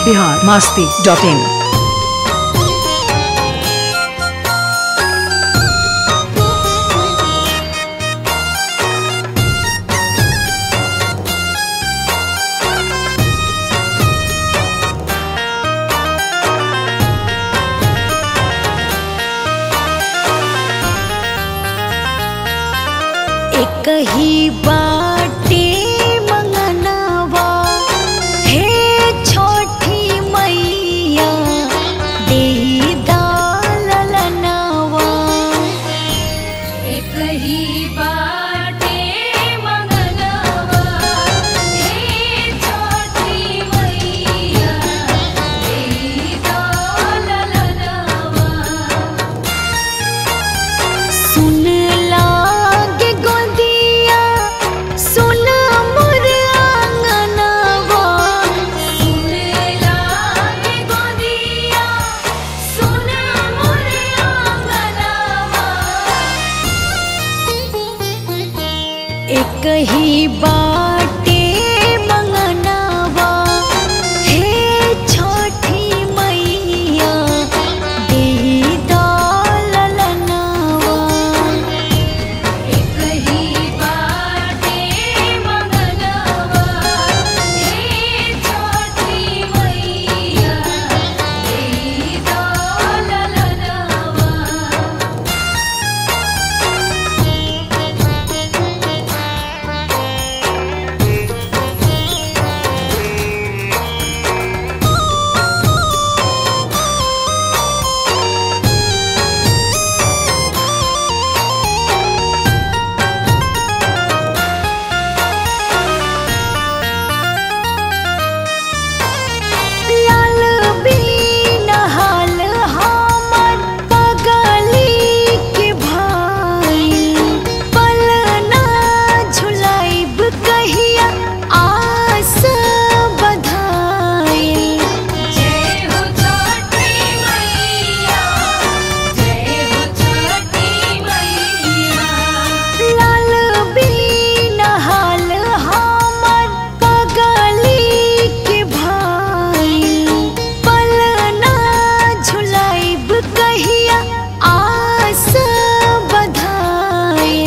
Bihar Masti dot इन एक ही बाटे मंगनवा हे छोटी मैया देही दालनवा एक ही बाटे मंगनवा हे छोटी मैया देही दालनवा सुन लागे गोदिया सुन मोर आंगनवा सुन लागे गोदिया सुन मोर आंगनवा एक ही बाटे मंगनवा हे छोटी मैया देही दालनवा एक ही बाटे मंगनवा हे छोटी मैया देही दालनवा लाल बीन हाल हमर पगली के भाई पलना झुलाइब कहिया आस बधाई जय हो छोटी मैया जय हो छोटी मैया लाल बीन हाल हमर पगली के भाई पलना झुलाइब कहिया आस बधाई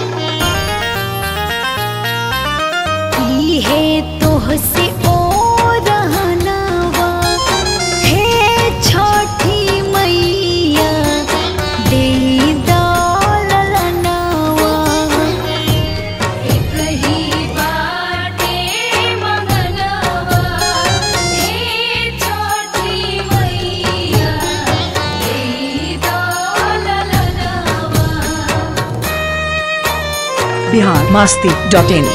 इहे तोहसे ओ रहनवा हे छोटी मैया देई दालनवा एक ही बाटे मंगनवा हे छोटी मैया देई दालनवा बिहार मास्ती डॉट इन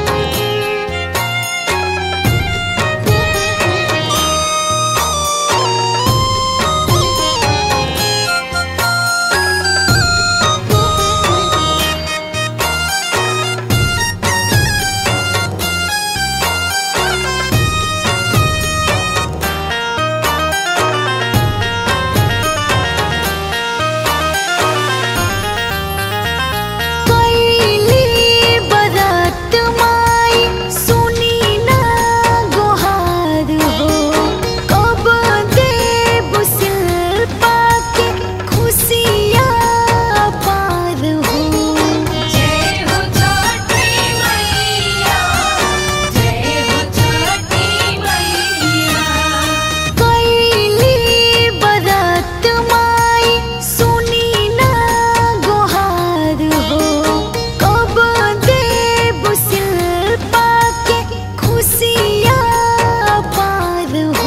कैली बरत माई सुनी ना गोहार हो कब देव शिल्पा के खुशियाँ पार हो जय हो छोटी मैया जय हो छोटी मैया कैली बरत माई सुनी ना गोहार हो कब देव शिल्पा के खुशियाँ पार हो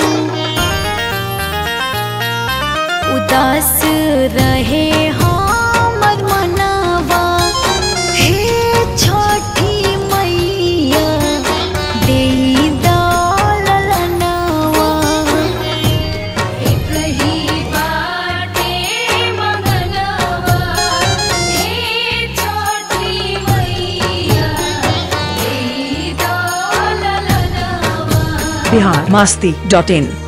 उदास रहे हमर मनवा हे छोटी मैया देई दालनवा एक ही बाटे मंगनवा हे छोटी मैया देई दालनवा बिहार मास्ती डॉट इन